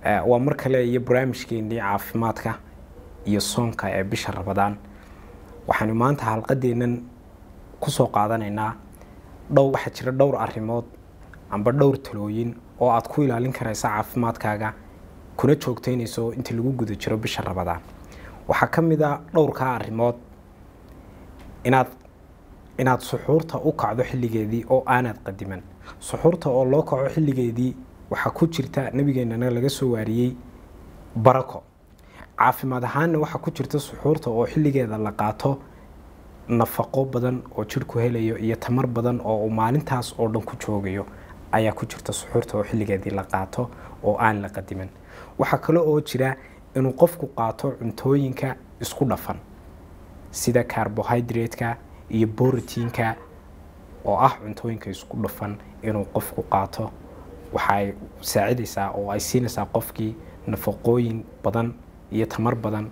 waa mar kale iyo barnaamijkeenii caafimaadka iyo soonka ee bisha rabadaan waxaanu maanta halqadeennan kusoo qaadanaynaa dhow waxaa jira dhowr arrimood amba dhowr talooyin oo aad ku ilaalin karaysa caafimaadkaaga kuna joogteynayso inta lagu guda jiro bisha rabadaan waxaa ka mid a dhowrkaa arrimood inaad inaad suxuurta u kacdo xilligeedii oo aanaad qadiman suxuurta oo loo kaco xilligeedii waxaa ku jirta nabigeenana laga soo waariyey barako caafimaad ahaanna waxaa ku jirta suxuurta oo xilligeeda la qaato nafaqo badan oo jidhku helayo iyo tamar badan oo uu maalintaas oo dhan ku joogayo ayaa ku jirta suxuurta oo xilligeedii la qaato oo aan la qadiman waxaa kale oo jira inuu qofku qaato cuntooyinka isku dhafan sida carbohydrate-ka iyo borotiinka oo ah cuntooyinka isku dhafan inuu qofku qaato waxaay saacidaysaa oo ay siinaysaa qofkii nafaqooyin badan iyo tamar badan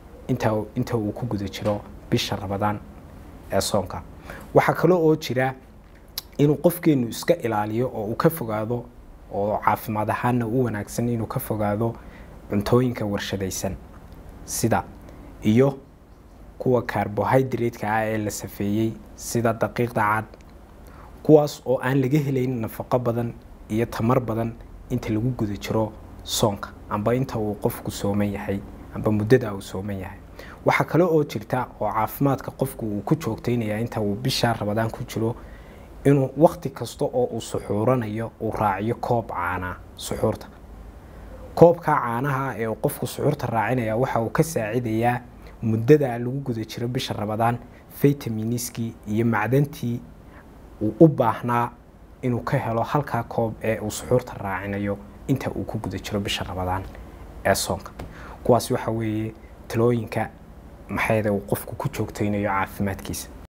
inta uu ku guda jiro bisha rabadaan ee soonka waxaa kale oo jira inuu qofkeenu iska ilaaliyo oo uu ka fogaado oo caafimaad ahaanna u wanaagsan inuu ka fogaado cuntooyinka warshadaysan sida iyo kuwa carbohydrate-ka ah ee la safeeyey sida daqiiqda cad kuwaas oo aan laga helayn nafaqo badan iyo tamar badan inta lagu guda jiro soonka amba inta uu qofku sooman yahay amba muddada uu sooman yahay waxaa kale oo jirta oo caafimaadka qofku uu ku joogteynaya inta uu bisha rabadaan ku jiro inuu wakti kasta oo uu suxuuranayo uu raaciyo koob caanaa suxuurta koobkaa caanaha ee qofku suxuurta raacinaya waxa uu ka saacidayaa muddada lagu guda jiro bisha rabadaan vitaminiskii iyo macdantii uu u baahnaa inuu ka helo halkaa koob ee uu suxuurta raacinayo inta uu ku guda jiro bisha rabadaan ee soonka kuwaas waxa weeye talooyinka maxayda uu qofku ku joogteynayo caafimaadkiisa